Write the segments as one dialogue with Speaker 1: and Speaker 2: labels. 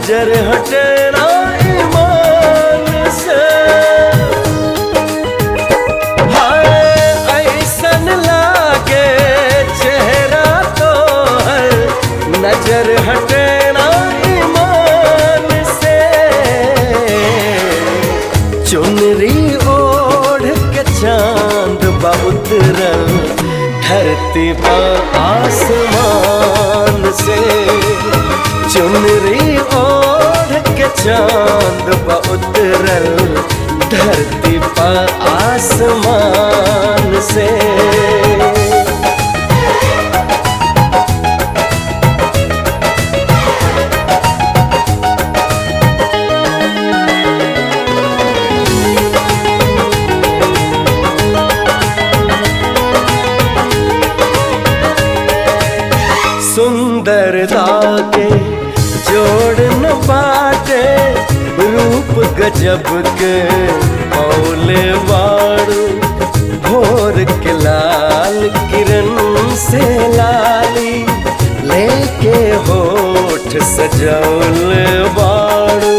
Speaker 1: नजर हटे ना ईमान से हाय ऐसन लागे चेहरा तो हर नजर हटे ना ईमान से चुनरी ओढ़ के चांद बा उतरल धरती पर आसमान से चुनरी ओढ़ के चांद बा उतरल धरती पर आसमान से सुंदरता के जोड़ न बाटे रूप गजब के मौले वाड़ू भोर के लाल किरण से लाली लेके होठ सजौल बाड़ू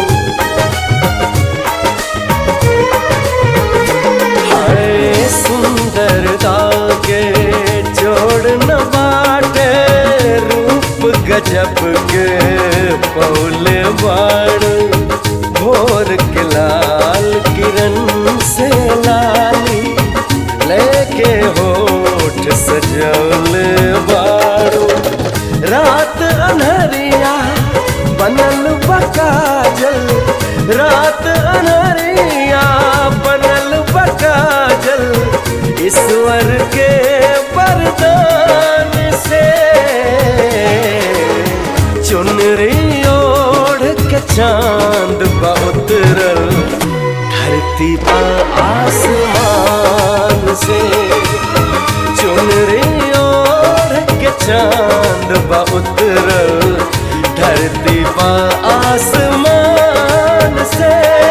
Speaker 1: हाय सुंदरता के जोड़ न बाटे रूप गजब के पौले बाड़ भोर के लाल किरण से लाली लेके होठ सजौल बाड़ू रात अनहरिया बनल बकाजल रात अनहरिया बनल बकाजल ईश्वर के वरदान से चुनरी ओढ़ के चांद उतरल धरती पर आसमान से चुनरी ओढ़ के चांद उतरल धरती पर आसमान से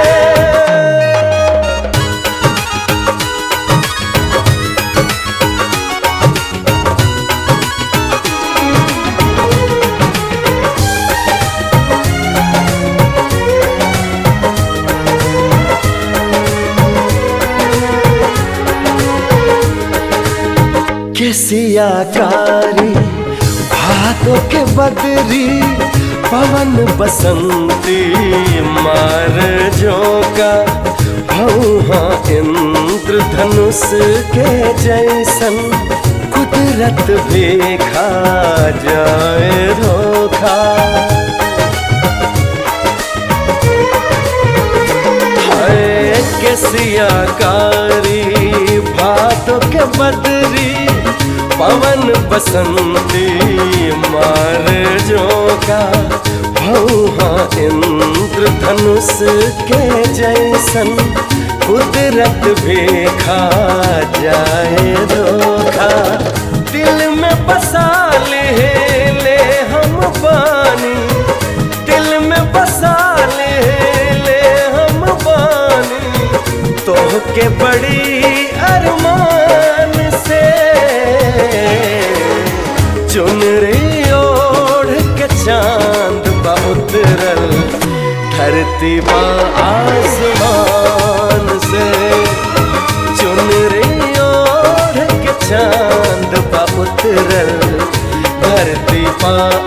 Speaker 1: केसिया कारी भादों के बदरी पवन बसंती मार जोका भौहा इंद्र धनुष के जैसन कुदरत भी खा जाए धोखा हाय केसिया कारी भादों के बदरी पवन बसंती मार जोका भौहा इंद्र धनुष के जैसन कुदरत भी खा जाए धोखा दिल में बसा ले ले हम पानी दिल में बसा ले ले हम पानी तोह के बड़ी अरमान से चुनरी ओढ़ के चांद बा उतरल धरती बा आसमान से चुनरी ओढ़ के चांद बा उतरल धरती बा